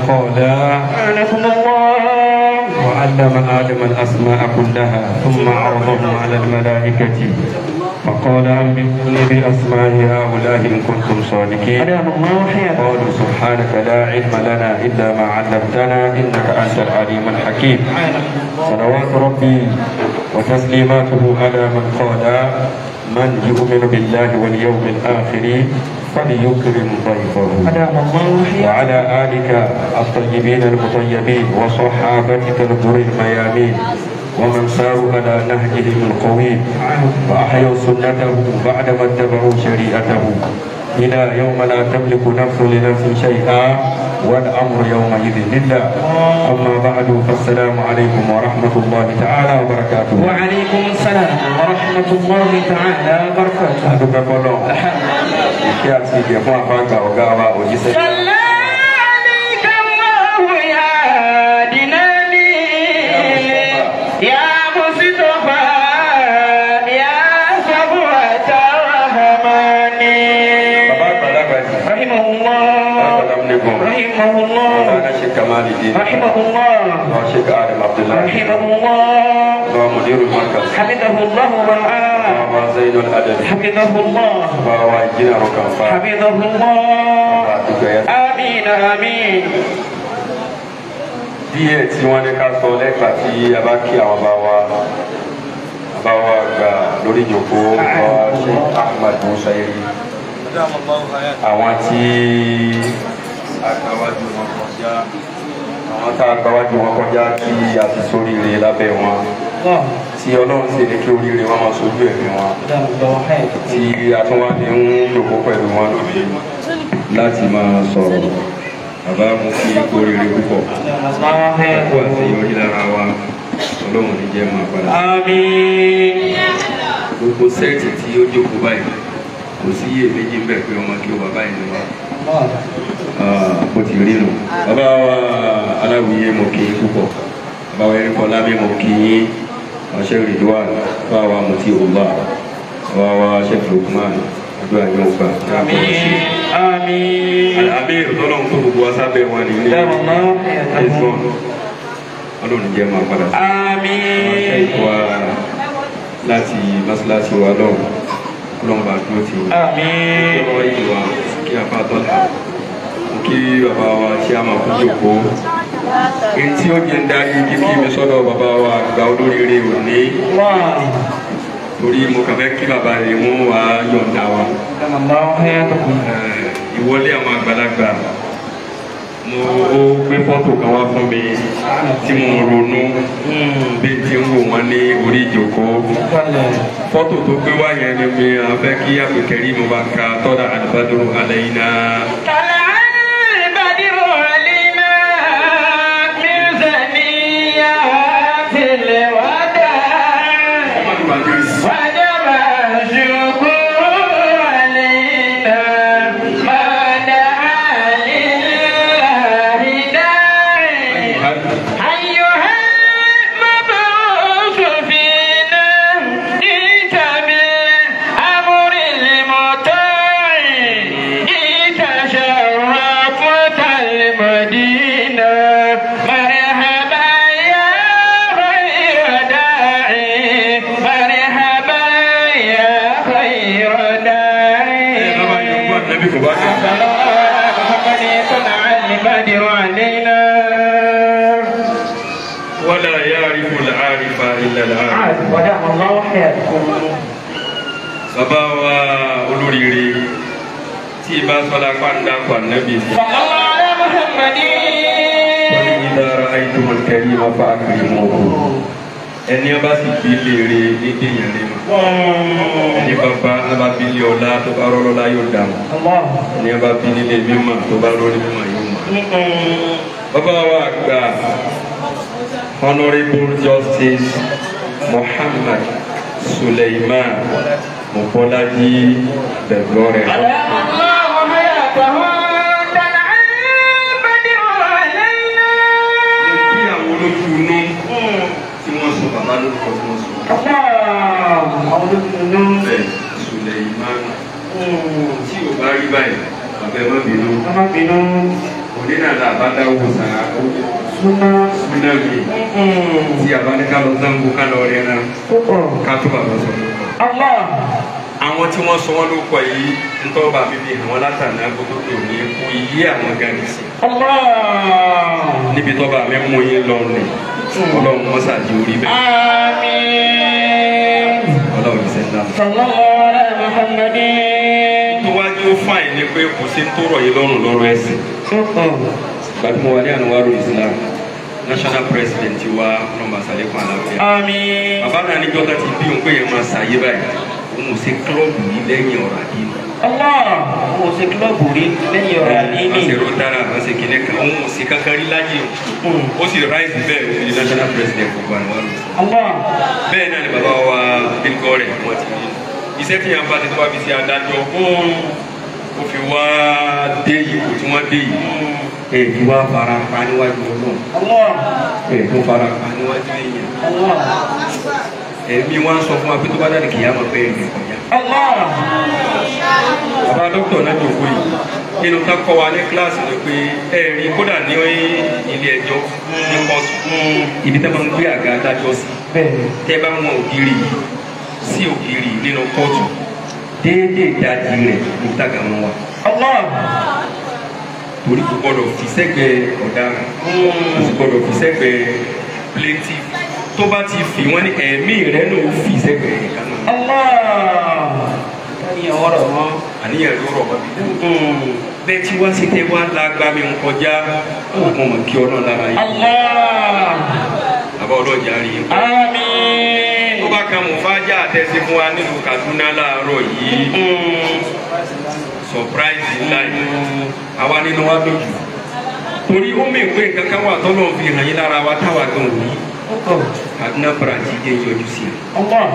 قال أعانكم الله وعلم آدم الأسماء كلها ثم عرضهم على الملائكة فقال أنبئوني بأسماء هؤلاء إن كنتم صادقين أدام الله حياتكم قالوا سبحانك لا علم لنا إلا ما علمتنا إنك أنت العليم الحكيم صلوات ربي وتسليماته على من قال من يؤمن بالله واليوم الآخر فليكرم ضيفه أدام الله حياتكم وعلى آلك الطيبين المطيبين وصحابتك الغر الميامين ومن ساروا على نهجهم القويم وأحيوا سنته بعدما اتبعوا شريعته إلى يوم لا تملك نفس لنفس شيئا والأمر يومئذ لله أما بعد فالسلام عليكم ورحمة الله تعالى وبركاته وعليكم السلام ورحمة الله تعالى وبركاته adúpẹ́ fọlọ́ ìkí àti ìgẹ̀ fún àfáàgbà ọ̀gá wa òjíṣẹ́ صلى عليك الله يا ديناني يا مصطفى يا صفوة الرحمن bàbá àgbàlagbà yìí رحمه الله Assalamualaikum. رحمه الله Maulana Sheikh Kamaluddin رحمه الله wa Sheikh Adam Abdullah رحمه الله wa Mudirul Markaz حفظه الله ورعاه wa Zainul Adab حفظه الله wa wa Engineer Rokanfa حفظه wa الله àdúgbò yẹn. آمين آمين díẹ̀ tí wọ́n ní ká sọ lẹ́gbàá tí a bá kí àwọn bá wa bá wa gbà lórí ìjòkó wa Sheikh Ahmad Musairi àwọn tí agbáwájú wọn kọjá àwọn tá agbáwájú wọn kọjá tí a ti sóríire lábẹ́ wọn الله tí ọlọ́run sì ní kí oríire wọn máa sojú ẹ̀mí wọn دام الله حياتك tí a tún wá ní ń lòkó pẹ̀lú wọn lónìí láti máa sọ̀rọ̀ bàbá mú kí oríire púpọ̀ دام الله kó حياتك àṣeyọrí lára wa ọlọ́run ní jẹ́ máa padà. آمين gbogbo sẹ́ẹ̀tì tí ó jókòó báyìí kò sí iye méjì ń bẹ̀ pé ọmọ kí ó bàbá yìí ni wá الله bó ti rí nù. bàbá wa aláwìyé mo kì í púpọ̀ bàbá wa erin kọlá mi mo kì í ọ̀ṣẹ́ rìdíwà bàbá wa mo ti òwúwa bàbá wa ṣe fúlùkùmán àdúrà yóò gbà. آمين آمين àmì ìrọ̀lọ́run tó gbogbo wa sábẹ́ wọn ní ilé دام الله حياتك ẹ̀sán ọlọ́run jẹ́ máa padà sí. آمين wa láti mọ́ṣáláṣí wa lọ́wọ́ ọlọ́run bá dúró tì í. آمين ọ̀rọ̀ yìí wa kí a bá tọ́lá mo kí bàbá wa tí a máa kú jòkó èyí tí ó jẹ́ ń darí kíkí mi sọ́dọ̀ bàbá wa àgbà olóríire òní الله torí mo kàn fẹ́ kí bàbá rẹ̀ mú wa yọ̀ǹda wa دام الله حياتك Eh, ìwọlé àwọn àgbàlagbà mo ó gbé fọ́tò kan wá fún mi tí mo ronú bí n ti ń wò wọ́n ní orí ìjòkó fọ́tò tó gbé wá yẹn ni mi à fẹ́ kí àpèkẹ́rì mo bá ka tọ́da àdìbádúró alẹ́ yìí náà. طلع البدر علينا من ثنيات الوداع وجب الشكر علينا ما دعا لله داعي أيها المبعوث فينا جئت بالأمر المطاع جئت شرفت المدينة مرحبا يا خير داعي مرحبا يا خير داعي Nabi kò bá dé. محمد صنع البدر علينا Wala ya'rifu al-'arifa illa al-'arif. ودام الله حياتكم Bàbá wa olóríire tí ibà sọ́lá pàǹdà pàǹdàbí ni. صلى الله على محمد Wọ́n ní idha ra'aytumul karima fa'akrimuhu. Ẹni ọba sì bí léèrè ní déyàn lé mọ̀. Ẹni bàbá ọba bí lé ọlá tó bá rọ́ lọ́lá yóò dà mọ́. الله Ẹni ọba bí nílé mímọ̀ tó bá rọ́ ní mímọ̀ yóò mọ̀. Bàbá wa àgbà Honourable Justice Muhammad Suleiman Mobolaji Bẹ̀gbọ́rẹ̀. أدام الله حياته طلع البدر علينا Kí àwọn olójú inú tí wọ́n sọ bàbá lórúkọ tí wọ́n sọ. الله أولو Bẹ́ẹ̀ Suleiman tí ò bá rí báyìí, bàbá ẹ má bínú. Ọmọ bínú. Ó òní náà là bá dáwọ́ sàrà Súnà. súnà mi tí a bá ní ká lọ zango ká lọ rẹ náà ká tó bàbá sọ. Allah. àwọn tí wọ́n sọ wọ́n ló kọ yìí ntọ́ bá mi fi hàn wọ́n látàná gbogbo tó ní kú yí àwọn gàdí sí. Allah. níbi tó bá mi mú yín lọ rìn ọlọ́run mọ́sàdì orí bẹ́ẹ̀ Àmín. ọlọ́run ìṣẹ́ ńlá. Sallallahu ala Muhammadin. tó wájú ó fàìn ní pé kò sí ń tó rọ̀ yín lọ́rùn lọ́rọ̀ ẹ̀sìn. gbajúmọ̀ wa ní ànúwárò Islam national president wa nọmba sàlékún àlàáfíà. Àmín. bàbá náà níjọ́ ká ti bí òun pé yẹn máa ṣàyé báyìí òun ò ṣe kílọ̀bù yìí lẹ́yìn ọ̀rọ̀ àdínì. Allah. Mo ṣe kílọ̀bù rí lẹ́yìn ọ̀rọ̀ wọ́n ṣe àdínì. rotara wọ́n ṣe kìnìún kan òun ò ṣe kankan rí láyé o ó sì ráìsì bẹ́ẹ̀ ó di national president gbogbo ànúwárò Islam. Allah. bẹ́ẹ̀ náà ni bàbá wa bílgọ́ rẹ̀ wọ́n ti rí iṣẹ́ tí yàn bá ti tó wá fi ṣe adájọ́ ó fi wá dé ipò tí wọ́n dé yìí èyí wá fara pa níwájú ọlọ́run Allah. èyí tó fara pa níwájú èèyàn Allah. ẹ̀mí wá ń sọ fún wa pé tó bá dáre kìí àmọ́ pé ẹ̀rìn kọjá. Allah. bàbá dókítà náà jòkó yìí nínú ká kọ́ wa ní kíláàsì ni pé ẹ̀rín kódà ní ilé ẹjọ́ ní kóòtù ibi tẹ́ máa ń gbé àga adájọ́ sí Bẹ́ẹ̀ni. tẹ́ bá wọn ògiri yìí sí ògiri yìí nínú kóòtù déédéé ìdajì rẹ̀ ní tàgà wọn wà Allah. torí kò gbọdọ̀ fi sẹ́gbẹ̀ẹ́ ọ̀daràn kò sì gbọdọ̀ fi sẹ́gbẹ̀ẹ́ plaintiff tó bá ti fi wọ́n ní ẹ̀mí rẹ̀ náà ó fi sẹ́gbẹ̀ẹ́ nìkan náà Allah. Káyọ̀ ọ̀rọ̀ wọn. àníyàn ló rọ̀ wá bí bẹ́ẹ̀ tí wá sí tẹ́ wá lágbá mi ń kọjá òkun mọ̀ kí ọlọ́run lára yìí Allah. àbá ọlọ́jà rí i. Àmín. tó bá kan mùfájà àtẹ̀sí fún wa nílùú Kaduna láàárọ̀ yìí surprise ńlá yìí àwa nínú wa lójú torí ó mì pé nǹkan kan wà tọ́lọ́ fi hàn yín lára wa táwa gan òní Kaduna branch jẹ́ yọjú sí i. Allah.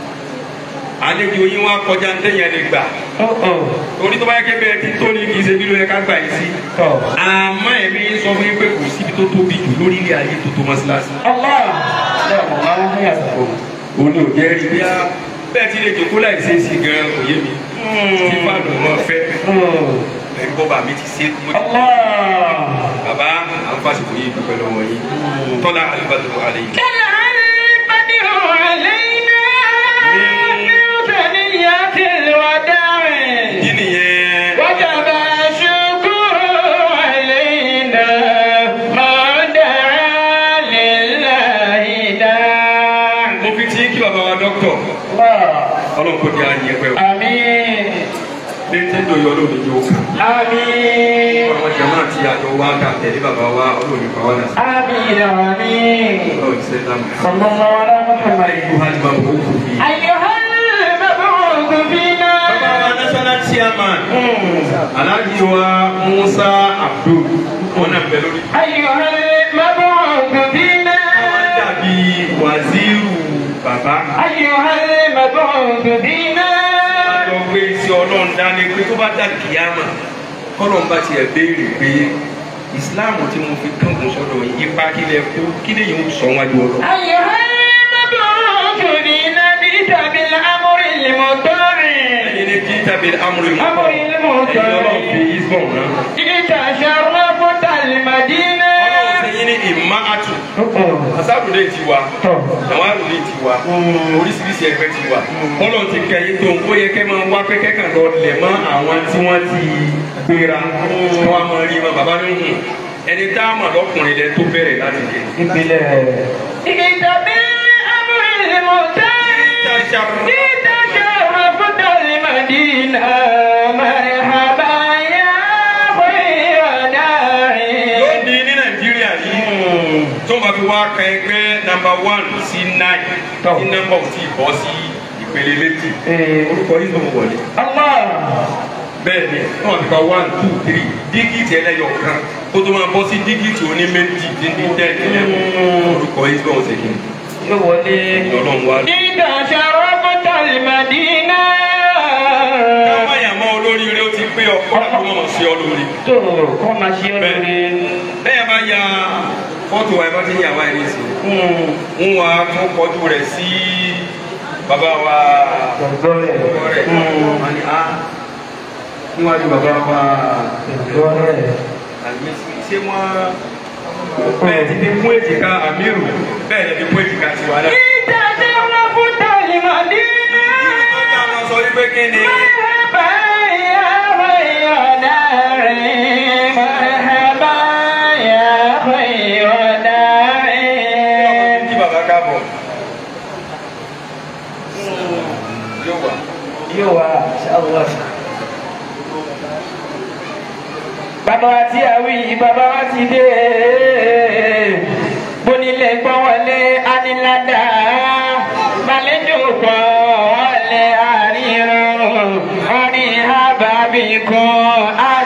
àlejò yín wá kọjá ń tẹ̀yẹ̀ lè gbà torí tó bá yẹ kébẹ̀ tí tó ní kì í ṣe bí ló yẹ ká gbà yín sí. àmọ́ ẹ̀mí sọ fún yín pé kò síbi tó tóbi jù lórí ilé ayé tó tó mọ́síláṣí. Allah. Allah yàtọ̀. òní ò jẹ́ rí bíá bẹ́ẹ̀ tí lè jòkó láì ṣe é sí gan kò yé mi. tí fáànù wọn fẹ́ ẹ̀rí bọ́ba mi ti ṣe é. Allah. bàbá àwọn fásitì yìí dúpẹ́ lọ́wọ́ yín tọ́lá alibadu alẹ́ yìí. البدر علينا من ثنيات الوداع kí nìyẹn. وجب الشكر علينا ما دعا لله داع mo fi tí kí bàbá wa dọ́kítọ̀ الله ọlọ́run kò di àyè pẹ́ o. آمين bí tí ń dòyọ lónìí yóò kà. آمين àwọn jama àti àjọ wa ta tẹ̀lé bàbá wa ọlọ́run ìfà wa náà. آمين آمين ọlọ́run ìṣẹ́ dáhùn. صلى الله على محمد ikú hali máa bọ̀ kó fi. أيها المبعوث فينا bàbá wa national chairman alhaji wa musa abdul wọn náà bẹ lórí. أيها المبعوث فينا wọ́n dàbí wàzírù bàbá. أيها المبعوث فينا lọ gbé iṣẹ́ ọlọ́run dání pé tó bá dà kíámà kọ́lọ́n bá tiẹ̀ béèrè pé ìsìláàmù tí mo fi kángun sọ́dọ̀ yìí ipa kílẹ̀ kó kílẹ̀ yìí ó sọ wájú ọlọ́run. أيها المبعوث فينا جئت بالأمر المطاع ẹ̀yin ní jí tàbí amúlẹ̀ mú. أمر المطاع ẹ̀yin ọlọ́run fi isbọ̀n rán. جئت شرفت المدينة ọlọ́run sẹ́yìn ní ìmá àtù. asádùdé ti wà nàwárùdé ti wà oríṣiríṣi ẹgbẹ́ ti wà. ọlọ́run ti kẹ́ yín tó ń kó yẹ kẹ́ máa wá pé kẹ́kàn lọ lẹ̀ mọ́ àwọn tí wọ́n ti gbéra. wọ́n á máa rí wọn bàbá ní hùn. ẹni tá a mọ̀ lọ́kùnrin lẹ tó bẹ̀rẹ̀ láti jẹ. جئت بالأمر المطاع جئت شرفت المدينة مرحبا يا خير داعي lónìí ní nàìjíríà yìí tó máa fi wá ka ẹgbẹ́ nàmbà one sí nine Tọ́. tí nàmbà ò tí ì bọ́ sí ìpele méjì orúkọ yìí ló ń wọlé الله bẹ́ẹ̀ ni wọ́n ti ka one two three dígìtì ẹlẹ́yọ̀ kan kó tó máa bọ́ sí dígìtì oní méjì tí ní ten eleven orúkọ yìí ló ń ṣe kí ni ọlọ́run wá. جئت شرفت المدينة kámáyà mọ́ olóríire ó ti pé ọkọ àti mọ́mọ́ sí ọ lórí. tó kọ́ máa ṣe ọ́ lórí. bẹ́ẹ̀ bá ya fọ́tò wa ẹ bá ti ń yà wá ẹni sí ń wá tún kọjú rẹ̀ sí bàbá wa Gbọ̀ngàn rẹ̀. ọkọ rẹ̀ wọ́n ní á níwájú bàbá wa Gbọ̀ngàn rẹ̀. àgbẹ̀sí ṣe wọ́n bẹ́ẹ̀ ti fi kún èjìká àmírù bẹ́ẹ̀ ni fi kún èjìká tiwa náà. ìdájọ́ wọn fún tọ́lìmọ̀dé. Ọjà wọn sọ wípé kí ni مرحبا يا خير دار مرحبا يا خير دار kí bàbá káàbọ̀. Yóò wà. yóò wá ṣàlọ́. bàbá wa tí a wí bàbá wa ti dé bonilé gbọ́ wọlé anilada balẹ̀jọ gbọ́ wọlé àríran orin àbábí kan.